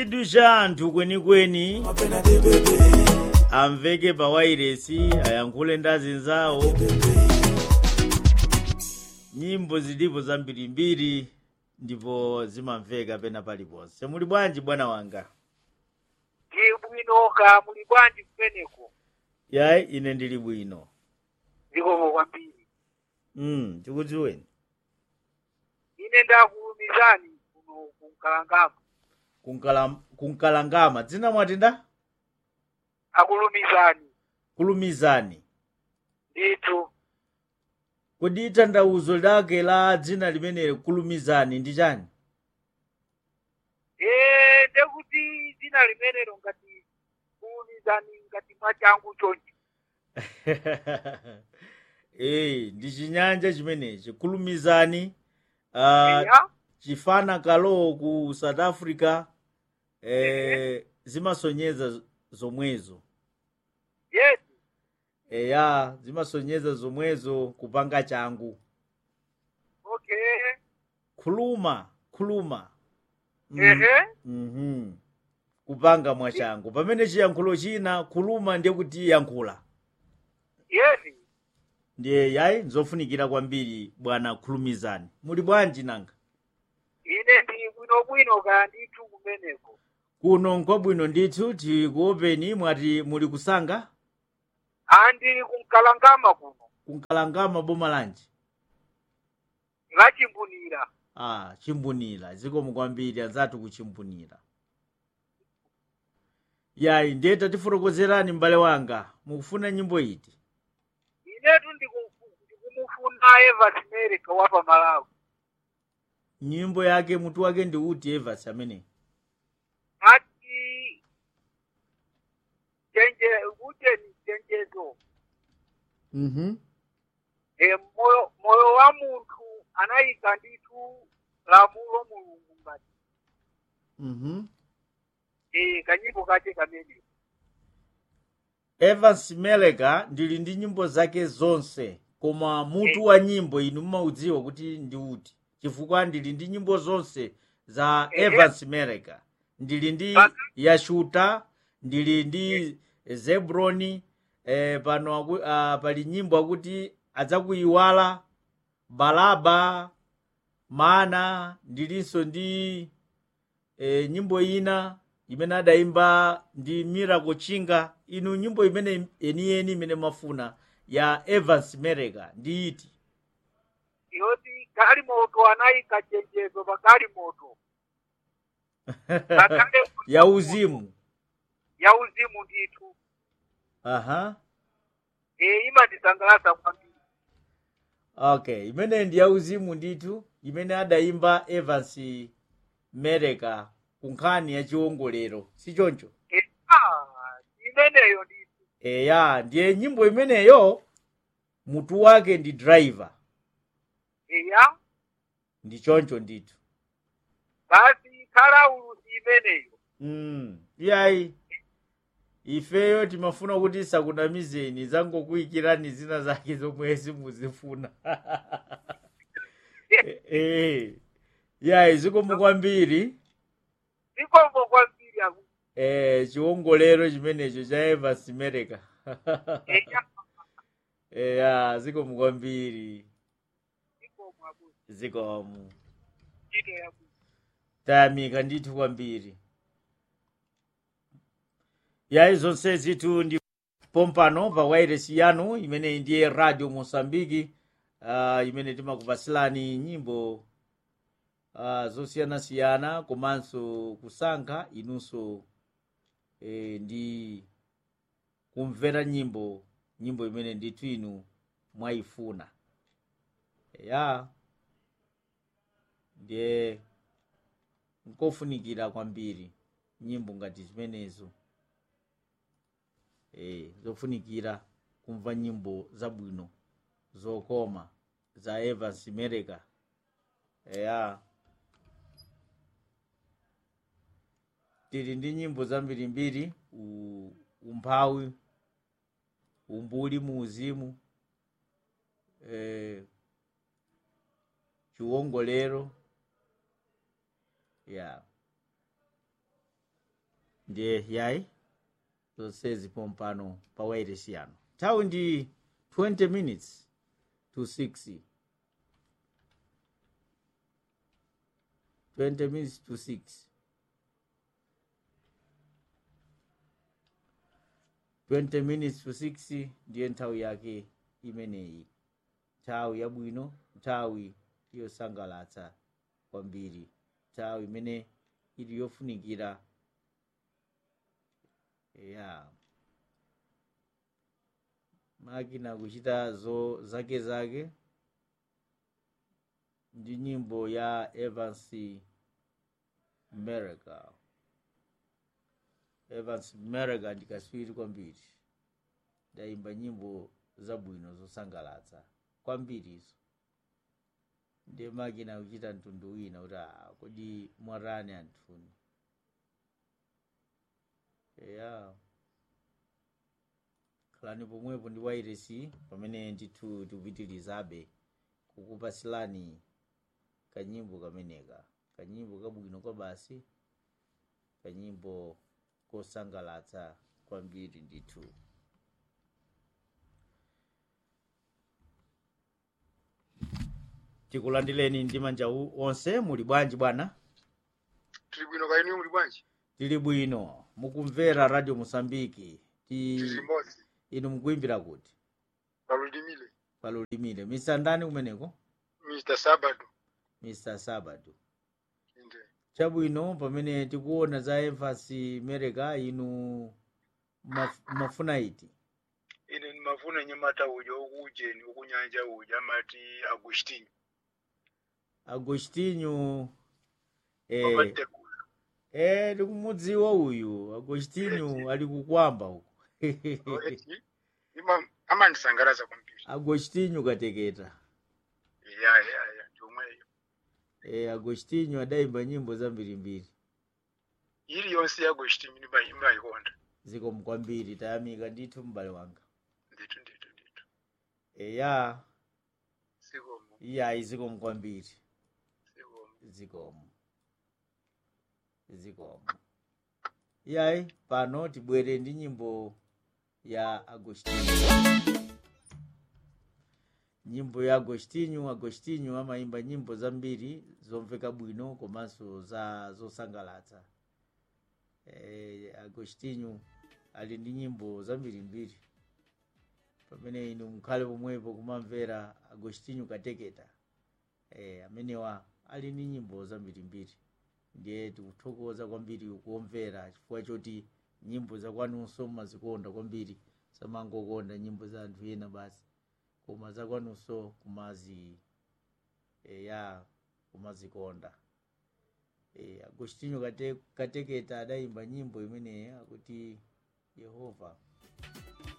chidu cha anthu kwenikweni amveke pa wairesi ayankhule ndi azinzawo nyimbo zilipo zambirimbiri ndipo zimamveka pena paliponse muli bwanji bwana wanga ndi bwino ka muli bwanji kumeneko yayi ine ndili bwino zikomo kwambiri mm, tikudziweni ine ndakulumizani kuno kunkalangama Kunkala- kunkalangama dzina mwati nda akulumizani kulumizani ndithu kodi tanthauzo lake la dzina limeneli kulumizani ndi chani ee ndekuti dzina limenelo ngati kulumizani ngati mwachangu chonchi ee ndi chinyanja chimenechi kulumizani uh, eya chifana kalo ku south africa eh, zimasonyeza zomwezo yes eya zimasonyeza zomwezo kupanga changu okay khuluma khuluma Mhm. ehe Mhm. kupanga mwachangu pamene chiyankhulo china khuluma ndiye kuti yankhula yes ndiye yayi nzofunikira kwambiri bwana khulumizani muli bwanji nanga ine ndi bwinobwino ka ndithu kumeneko kuno nkwabwino ndithu tikuopeni mwati muli kusanga andili kunkalangama kuno kunkalangama boma lanji lachimbunira ah chimbunira zikomo kwambiri anzathu kuchimbunira yayi ndiye tatifotokozerani m'bale wanga mukufuna nyimbo iti inetu ndiku- ndikumufuna evas merika wa pamalawi nyimbo yake mutu wake ndi uti evas amene ati chenje kuteni chenjezo mhm e, moyo, moyo wa munthu anayika ndithu lamulo mulungu ngati mhm e, kanyimbo kache kamene evans meleka ndili ndi nyimbo zake zonse koma mutu wa nyimbo inu mumaudziwa kuti ndi uti chifukwa ndili ndi nyimbo zonse za Ehe. evans meleka ndili ndi Baka- yashuta ndili ndi zebroni eh, pano aku, ah, pali nyimbo akuti adzakuyiwala balaba mana ndilinso ndi eh, nyimbo ina imene adayimba ndi miracle chinga inu nyimbo imene yeniyeni imene mafuna ya evans mereka ndi iti yoti galimoto anayika chenjezo pa galimoto Ngakhale ya uzimu ya uzimu ndithu aha e, imandisangalatsa kwambiri okay imene ndi ya uzimu ndithu imene adayimba evans mereka ku nkhani ya chiwongolero si choncho e, ah, imeneyo ndithu eya ndiye nyimbo imeneyo mutu wake ndi driver eya ndi choncho ndithu basi khala ulusi imeneyo mm. iyayi ifeyo timafuna kuti sakunamizeni zangokuyikirani zina zake zomwe simuzifuna e, e. iyayi zikomo kwambiri zikomo kwambiri aku e, chiwongolero chimenecho cha evans mereka eya eya zikomo kwambiri zikomo aku zikomo ntchito yaku tayamika ndithu kwambiri yayi zonse zitu ndi pompano pa wairesi yanu imene ndiye radio mosambiki uh, imene timakupasilani nyimbo uh, zosiyanasiyana komanso kusankha inunso eh, ndi kumvera nyimbo nyimbo imene ndithu inu mwayifuna ya ndiye nkofunikira kwambiri nyimbo ngati zimenezo e, zofunikira kumva nyimbo zabwino zokoma za evans mereka eya tili ndi nyimbo zambirimbiri u- umphawi umbuli mu uzimu e, chiwongolero ya ndiye yayi zonsezi pompano pa wairesi yanu nthawi ndi 20 minutes to 6 20 minutes to 6 20 minutes to 6 ndiye nthawi yake imeneyi nthawi yabwino nthawi yosangalatsa kwambiri nthawi imene ili yofunikira ya makina kuchita zo zake zake ndi nyimbo ya evans mereka evans mereka ndikaswiri kwambiri ndayimba nyimbo zabwino zosangalatsa kwambirizo ndiye makina kuchita mtundu wina kuti "Ah, kodi mwarani anthuni ya khalani pomwepo ndi wairesi pamene ndithu tikupitirizabe kukupasilani kanyimbo kameneka kanyimbo kabwino kwa basi kanyimbo kosangalatsa kwambiri ndithu tikulandireni ndi manja u- onse muli bwanji bwana tili bwino kaini muli bwanji tili bwino mukumvera radio mosambiki ti tili limodzi inu mukuimbira kuti palulimile palulimire mr ndani kumeneko mr sabado mr sabado inde chabwino pamene tikuona za emfasi mereka inu maf- mafuna iti ine ndimafuna nyamata uja ukujeni ukunyanja uja amati agustinho agostinho eh, papatekula eh, ndikumudziwa uyu agostinho ali kukwamba uku eti ima amandisangalatsa kwambiri agostinho kateketa ya ya ya ndiomweyo eh, agostinho adayimba nyimbo zambirimbiri ili yonse ya agustinho ndimbayikonda zikomo kwambiri tayamika ndithu m'bale wanga ndithu ndithu ndithu eya sikomo iyayi zikomo kwambiri sikomo zikomo zikomo iyayi pano tibwere ndi nyimbo ya agostinho nyimbo ya agostinho agostinho amayimba nyimbo zambiri zomveka bwino komanso za zosangalatsa e, agostinho ali ndi nyimbo zambirimbiri pamene inu mukhale pomwepo kumamvera agostinho kateketa e, amenewa ali ndi nyimbo zambirimbiri ndiye tikuthokoza kwambiri kuomvera chifukwa choti nyimbo zakwanunso mumazikonda kwambiri samangokonda nyimbo za anthu ena basi koma zakwanunso kumazi e, ya kumazikonda e, agostinho kate, kateketa adayimba nyimbo imeneyi akuti yehova